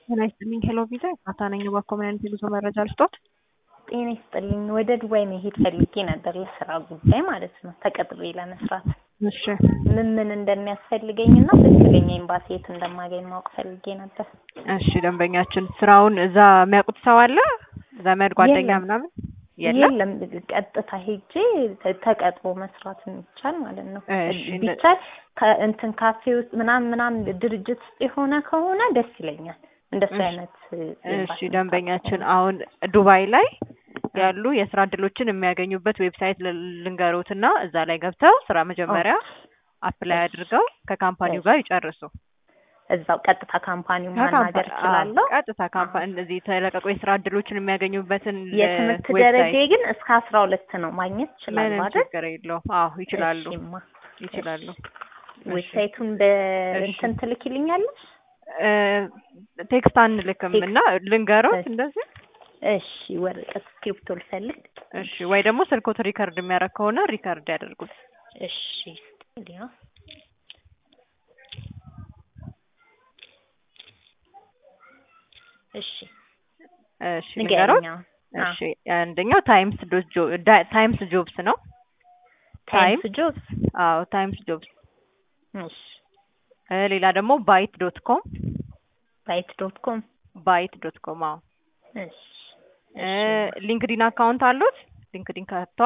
ጤና ይስጥልኝ ሄሎ ቪዛ ካታ ነኝ። በኮሚኒቲ ጉዞ መረጃ ልስጦት። ጤና ይስጥልኝ። ወደ ዱባይ መሄድ ፈልጌ ነበር ለስራ ጉዳይ ማለት ነው፣ ተቀጥሬ ለመስራት። እሺ ምን ምን እንደሚያስፈልገኝና ትክክለኛ ኤምባሲ የት እንደማገኝ ማወቅ ፈልጌ ነበር። እሺ ደንበኛችን ስራውን እዛ የሚያውቁት ሰው አለ? ዘመድ ጓደኛ የለም። ምናምን የለም? የለም ቀጥታ ሄጄ ተ- ተቀጥሮ መስራት የሚቻል ማለት ነው። እሺ፣ እንደ- ቢቻል ከእንትን ካፌ ውስጥ ምናምን ምናምን ድርጅት ውስጥ የሆነ ከሆነ ደስ ይለኛል። እንደሱ እሺ። አይነት እሺ ደንበኛችን አሁን ዱባይ ላይ ያሉ የስራ እድሎችን የሚያገኙበት ዌብሳይት ል- ልንገሮትና እዛ ላይ ገብተው ስራ መጀመሪያ አፕላይ እሺ። አድርገው ከካምፓኒው ጋር ይጨርሱ። እዛው ቀጥታ ካምፓኒው ከካምፓ- ማናገር እችላለሁ። አዎ፣ ቀጥታ ካምፓኒ እነዚህ የተለቀቁ የስራ እድሎችን የሚያገኙበትን የትምህርት ዌብሳይት ደረጃ ግን እስከ አስራ ሁለት ነው ማግኘት ይችላሉ ምንም አይደል? ችግር የለውም። አዎ ይችላሉ እሺማ። ይችላሉ። ዌብሳይቱን በእንትን ትልኪልኛለሽ? እ፣ ቴክስት አንልክም ቴክስት። እና ልንገሮት እሺ። እንደዚህ እሺ ወረቀት ስክሪፕቶ ልፈልግ። እሺ ወይ ደግሞ ስልኮት ሪከርድ የሚያደርግ ከሆነ ሪከርድ ያደርጉት። እሺ ስቱዲዮ እሺ እሺ ልንገሮት። ንገረኛ። እሺ አንደኛው ታይምስ ዶት ጆ ዳ- ታይምስ ጆብስ ነው። ታይምስ ጆብስ። አዎ ታይምስ ጆብስ። እሺ እ፣ ሌላ ደግሞ ባይት ዶት ኮም ባይት ዶት ኮም። ባይት ዶት ኮም። አዎ እሺ እ፣ ሊንክዲን አካውንት አሉት? ሊንክዲን ከፍተዋል?